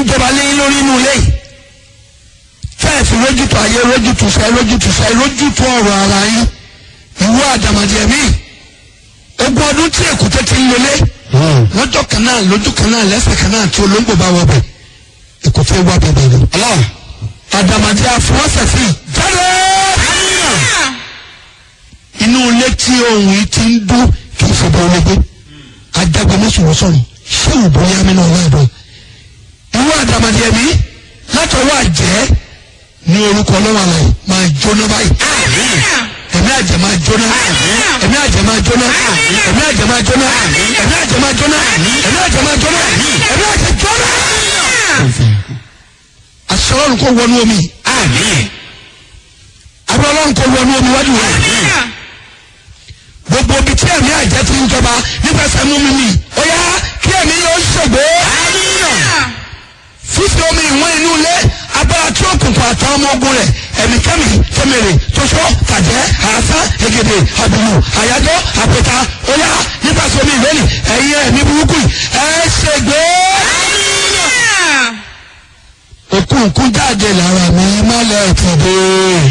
ń jọba léyìn lórí inú ilé yìí fẹ́ẹ̀fì lójútu ayé lójútu fẹ́ lójútu fẹ́ lójútu ọ̀rọ̀ ara yín ìwọ àdàmàdì ẹ̀mí ogún ọdún tí èkúté ti ń lọlé lọ́jọ́ kan náà lójú kan náà lẹ́sẹ̀ kan náà tí olóńgbò bá wọ bẹ̀ èkúté wà bẹ̀bẹ̀ ni. àdàmàdì àfọwọ́sẹ̀sì jáde inú ilé tí ohun yìí ti ń dún kì í fọwọ́ ológun ajagbọmọsowó sọ̀rọ̀ ṣé òbó yá mi náà wá ẹ̀dọ́ ìwọ àdàmàdì ẹ̀mí látọwọ́ àjẹ́ ní orúkọ ọlọ́wọ́ àlàyé máa jóná báyìí ẹ̀mí àjẹ́ máa jóná ẹ̀mí àjẹ́ máa jóná ẹ̀mí àjẹ́ máa jóná ẹ̀mí àjẹ́ máa jóná ẹ̀mí àjẹ́ máa jóná ẹ̀mí àjẹ́ jóná. àṣẹ ọlọ́run kò wọnú omi àbí ọlọ́run kò wọnú omi wájú rẹ̀ gbogbo ibi tí ẹ̀mí àjẹ́ ti ń jọba nípasẹ̀ mú mi nì ó yá kí ẹ̀mí yóò ṣègbè fífi omi ìwọ̀n inú ilé agbára tí ó kùnkùn àtàwọn ọmọ ogun rẹ̀ ẹ̀mí kẹ́mi tẹ́mẹ̀rẹ̀ tóṣọ́ tàjẹ́ àásá egede àbùmù àyájọ́ àpẹta óyá nípasẹ̀ omi ìwéni ẹ̀yin ẹ̀mí burúkú yìí ẹ̀ ṣègbè. òkùnkùn jáde lára mi mọ́lẹ̀ tìde.